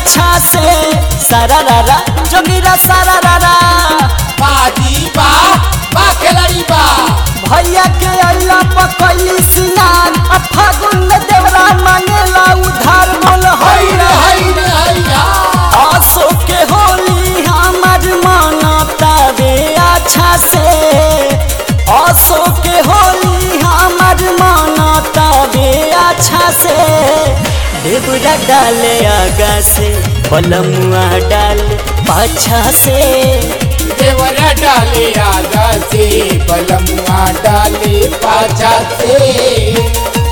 अच्छा से सारा रारा जोगिरा सारा रारा बाजी बा बा खिलाड़ी बा भैया के अल्लाह पकैली सिनार आ फागुन में देवरा मांगेला उधार बोल हई हई रे रे हई रे हई हा आसो के होली हमर मानता रे अच्छा से आसो के होली हमर मानता रे अच्छा से देवरा डाले आगा से बलमुआ डाले पाछा से देवरा डाले आगा से बलमुआ डाले पाछा से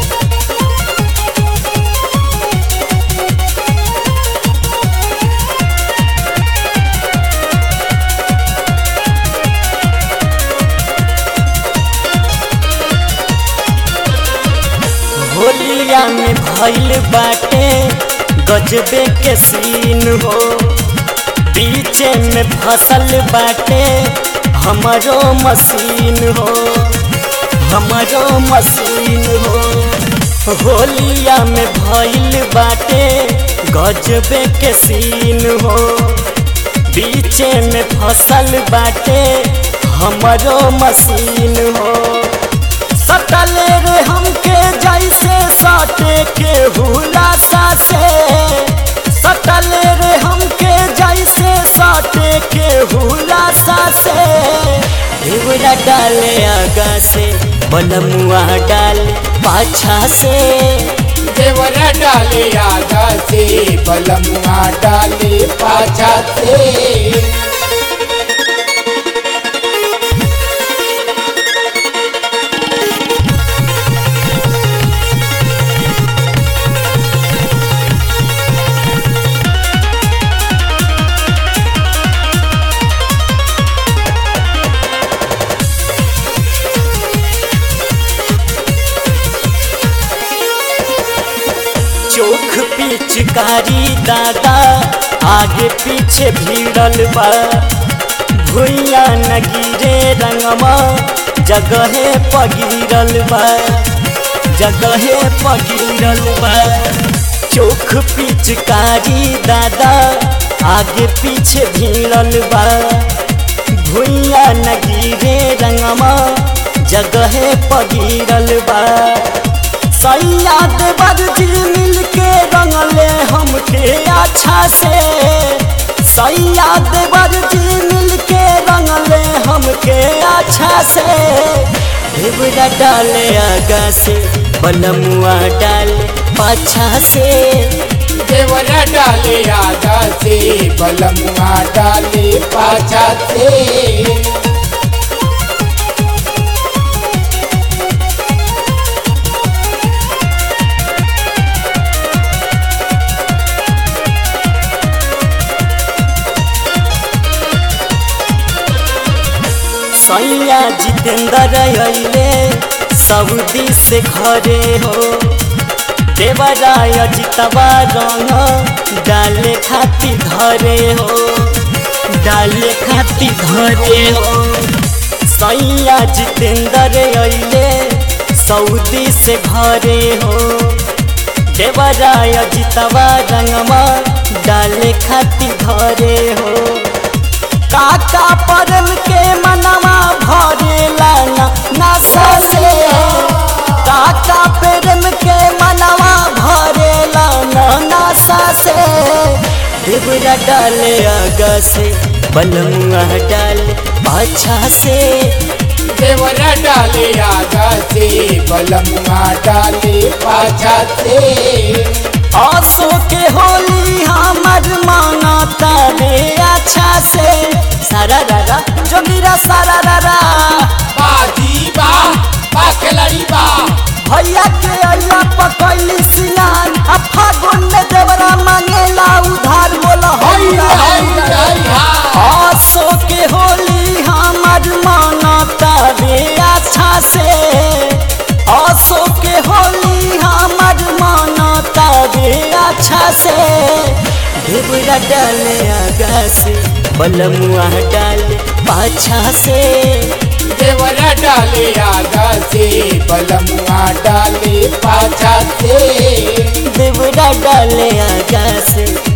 होलिया में भइल बाटे गजबे के सीन हो बीचे में फसल बाटे हमरो मशीन हो हमरो मशीन हो होलिया में भइल बाटे गजबे के सीन हो बीचे में फसल बाटे हमरो मशीन हो सटले रे हमके जैसे सटे के हुलासा से सटले रे हमके जैसे सटे के हुलासा से देवरा डाले आगा से बलमुआ डाले पाछा से देवरा डाले आगा से बलमुआ डाले पाछा से चोख पिचकारी दादा आगे पीछे भीड़ल बा भुइया न गिरे रंगमा जगहे पगिरल बा जगहे पगिरल बा चोख पिचकारी दादा आगे पीछे भीड़ल बा भुइया न गिरे रंगमा जगहे पगिरल बा सैया देवर जी मिल के रंगले हमके अच्छा से सैया देवर जी मिल के रंगले हमके अच्छा से देवरा डाले आगा से बलमुआ डाले पाछा से देवरा डाले आगा से बलमुआ डाले पाछा से सैया जितेंद्र अइले सऊदी से घरे हो देवराय जितवा रंग डाले खाती धरे हो डाले खाती धरे हो सैया जितेंद्र अइले सऊदी से घरे हो देवराय जितवा रंगवा डाले खाती धरे हो काका परम के मनवा भरेला ना नशा से काका प्रेम के मनवा भरेला ना नशा से देवरा डाले आगा से बलमुआ डाले पाछा से देवरा डाले आगा से बलमुआ डाले पाछा से आसो के होली हमर मानता रे अच्छा से सारा रारा जोगिरा सारा रारा बाजी बा बा खिलाड़ी बा भैया के अल्लाह पकैली सिनान आ फागुन में देवरा मांगेला उधार बोला हई रे हई हई रे हई हा आसो के होली हमर मानता रे अच्छा से आसो के होली हमर मानता रे अच्छा से देवरा डाले आगा से बलमुआ डाले पाछा से देवरा डाले आगा से बलमुआ डाले पाछा से देवरा डाले आगा से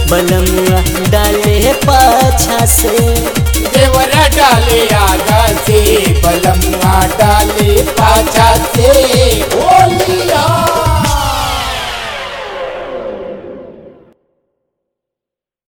बलमुआ डाले पाछा से देवरा डाले आगा से बलमुआ डाले पाछा से ओ